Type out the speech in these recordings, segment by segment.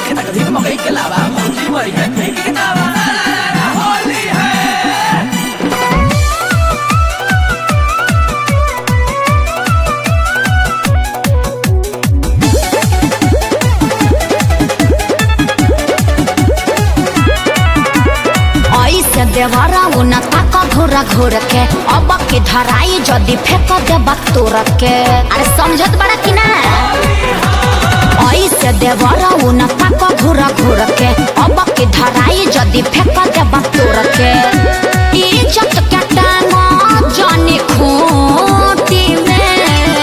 तक धिक मकई के लावा भौजी मरी है फेंक के दावा होली है ऐसे देवरा उन तक घूर घूर के अब के धराई जदि फेंक देबा तोर के अरे समझत बड़ा कि ना ऐसे देवरा उन तक घूर घूर के अब के धराई जदि फेंक देबा तोर के इज्जत के टांगा जाने खूंटी में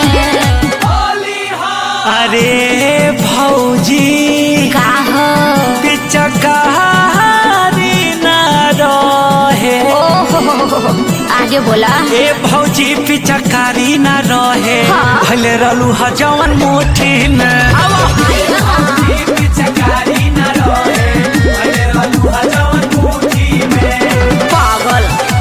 अरे भौजी का हो पिचकारी ना रहे ओहो आगे बोला ए भौजी पिचकारी ना रहे हाँ। भले रहलू ह जवन मुट्ठी में पिचकारी ना रहे भले रहलू ह जवन मुट्ठी में पागल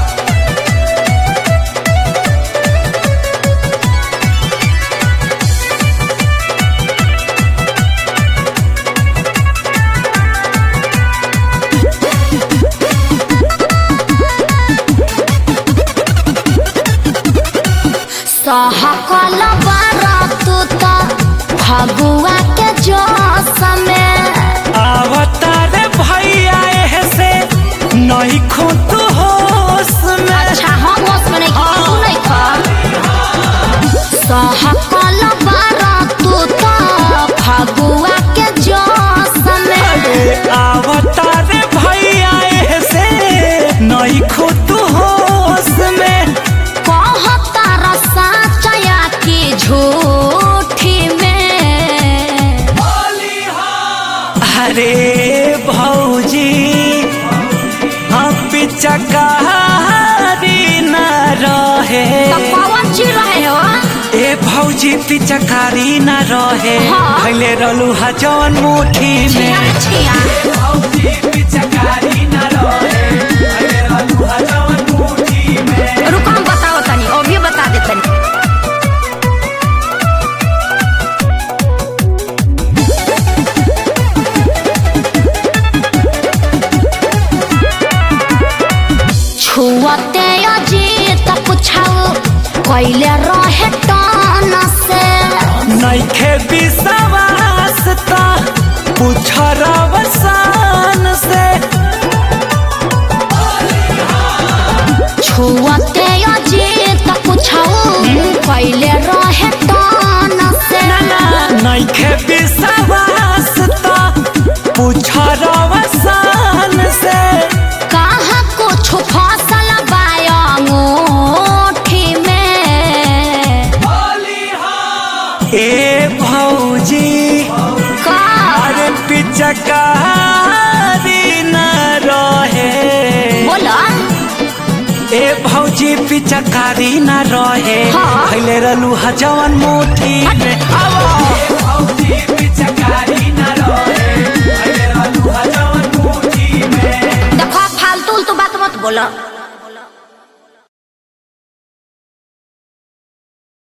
सहकल बारतु त फगुआ के जोश में अवतार भैया एह से नहीं खुद होश में अच्छा हम होश में नहीं की तू नहीं खा सहकल बारतु त फगुआ के जोश में अवतार भैया एह से नहीं खुद होश में कहता रसा चया की झूठी में अरे भौजी हम पिचकारी न रहे कौन चीज रहे हो ए भौजी पिचकारी न रहे हाँ। भले रहलू ह जवन मुट्ठी में छिया भौजी पिचकारी न रहे भले रहलू ह जवन मुट्ठी में रुको हम बताओ तनी अभी बता दे तनी छुअते अजीत पुछाओ कैले रहे टान से नइखे विश्वास त पूछ रवसान से छुअते अजीत पुछाओ कैले रहे टान से नइखे विश्वास त पूछ रवसान से कहाँ कुछ फसल बायोठी में ए भौजी का अरे पिचकारी न रहे बोला ए भौजी पिचकारी न रहे हाँ। भैले रहलू ह जवन मुट्ठी में आवो भौजी पिचकारी न रहे भैले रहलू ह जवन मुट्ठी में देखो फालतू उल्टू बात मत बोलो